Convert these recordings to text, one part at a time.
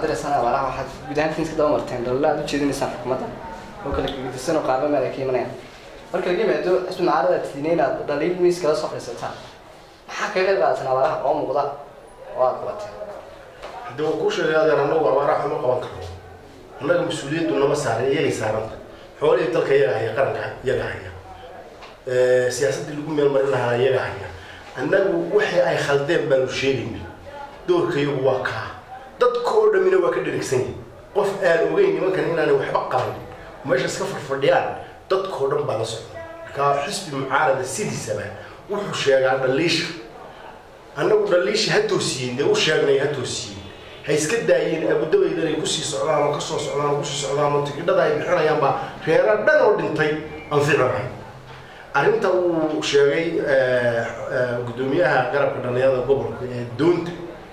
diraysaan abaaraha waxaad guud ahaan iska daba marteen dhalala aad u jeedinaysaan xukuumadda oo kala gedisan oo qaarba meel ay ka imanayaan marka laga yimaado xisbi mucaarada tiine inaad dhaliil miis kala soo fadhiisataan maxaa kaga qayb qaadataan abaaraha oo muuqda oo aad qabateen haddii waan kuu sheegay adeer annagu abaaraha xuma qaban karno annaga mas-uuliyaddu nama saaray iyagay saaranta xoolihii dalka iyaga haya qaranka iyaga haya siyaasaddii lagu meel marin lahaa iyaga haya annagu wixii ay khaldeen baanu sheegayna doorka iyagu waa kaa dadka oo dhammina waa ka dherigsan yahay qof aan ogeyn nimankan inaanay waxba qaban meesha iska farfadhiyaan dadkao dhan baa la socda markaa xisbi mucaarada sidiisaba wuxuu sheegaa dhaliisha annagu dhaliisha ha toosiyin dee u sheegnay ha toosiyin ha iska daayeen abudabaydan ay kusii socdaan oo kasoo socdaan oo kusii socdaan oo tigidhada ay bixinayaan baa reera dhan oo dhintay anficinahay arrinta uu sheegay guddoomiyaha garabka dhalinyarada gobolka ee doonta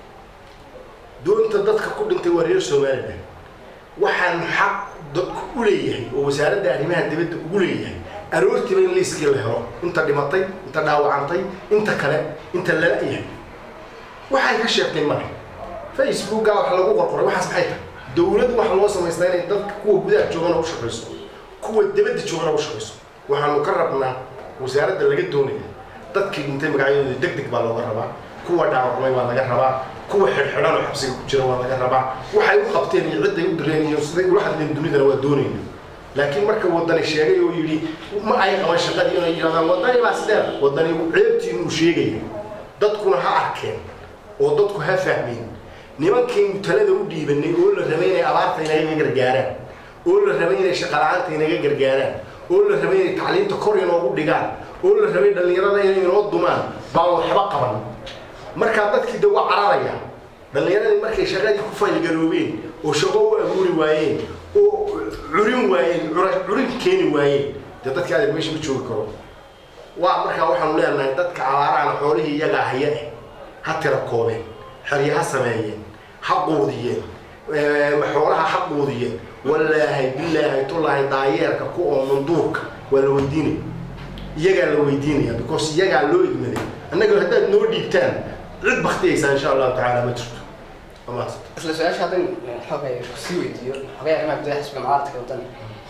doonta dadka ku dhintay waa reer somalilan waxaan xaq dadku u leeyahay oo wasaaradda arrimaha dibadda ugu leeyahay aroortiiba in liiskii la helo inta dhimatay inta dhaawacantay inta kale inta lala yahay waxay ka sheegtay male facebooka wax lagu qorqoray waxaas maxay tahay dowlad waxa loo samaystaa inay dadka kuwa gudaha joogana u shaqayso kuwa dibadda joogana u shaqayso waxaanu ka rabnaa wasaaradda laga doonaya dadkii dhintay magacyadooda deg deg baa looga rabaa kuwa dhaawacmay baa laga rabaa kuwa xidhxidhan oo xabsiga ku jira waa laga rabaa waxay u qabteen iyo cidday u direen iyo siday ula hadleen dunidana waa doonayna laakiin marka wadani sheegay oo yidhi ma ay qaban shaqadii inay yidhahdaan wadani baa sidee wadani ceebtiin uu sheegaya dadkuna ha arkeen oo dadku ha fahmeen nimankaynu talada u dhiibanay oo la rabay inay abaarta inaga gargaaraan oo la rabay inay shaqala-aanta inaga gargaaraan oo la rabay inay tacliinta kor inoogu dhigaan oo la rabay dhallinyarada inay inoo dumaan baan waxba qaban markaa dadkii de waa cararaya dhallinyaradii markay shaqadii ku faylgaroobeen oo shaqo u abuuri waayeen oo curin waayeen curin keeni waayeen dee dadkii adeer meesha ma joogi karo waa markaa waxaanu leenahay dadka abaarahana xoolihii iyagaa haya eh ha tira koobeen xerye ha sameeyeen ha quudiyeen xoolaha ha quudiyeen wallaahi bilaahi tullaahi daayeerka ku oo manduurka waa la weydiinaya iyagaa la weydiinaya because iyagaa loo igmaday annaga haddaad noo dhiibtaan cid baktiyaysaa insha allahu tacaala ma jirto amaas isla su-aasha haddan xoogay kusii weydiiyo xogay arrimaha gudaha xisbiga mucaaradka wadani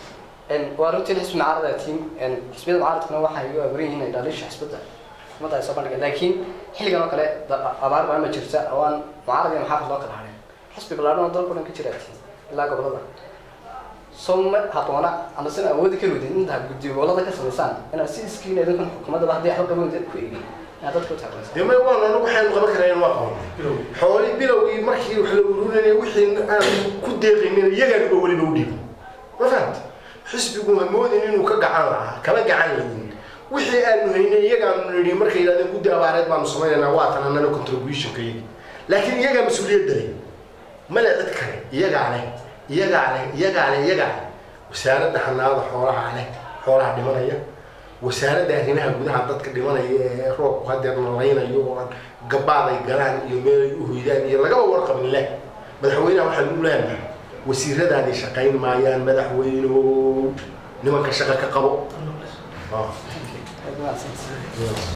waa runtii xisbi mucaarada tiim xisbiyada mucaaradkuna waxay u abuuran yihiin ay dhaliisha xisbadda xukuumadda ay soo bandhigeen laakiin xilligan oo kale abaar baa ma jirta oo aan mucaarad iyo maxaafad loo kala hadhin xisbi ballaadhan oo dalka o dhan ka jira tiim ilaa gobolada soo ma habboona ama sin awoodi kari weydin intaa guddiyo gobolada ka samaysaan inaad si iskiin idinkan xukuumaddaba haddii waxba qaban weydin ku eegin inaad dadka u taageeraysa dee may waan anagu waxaynu qaban kareen waa qaban xooli bilowgii markii wax la ururinayay wixii aan ku deeqaynin iyagaan oo weliba u dhiibin ma fahamta xisbigu ha moodin inuu ka gacan lahaa kama gacan layin wixii aanu haynay iyagaanu nidhi markay yidhahdeen guddi abaareed baanu samaynaynaa waa tan annana contributionka iyagi laakiin iyagaa mas-uuliyadda leh male cid kale iyagaa leh iyagaa leh iyagaa leh iyagaa leh wasaaradda xanaanada xoolaha leh xoolaha dhimanaya wasaaradda arrimaha gudaha dadka dhimanaya ee roobku hadeer nalaynayo oo aan gabaaday galaan iyo meelay u hoydaan iyo lagaba warqabin leh madaxweynaha waxaan u leenahay wasiiradaadii shaqayn maayaan madaxweyno nimanka shaqa ka qabo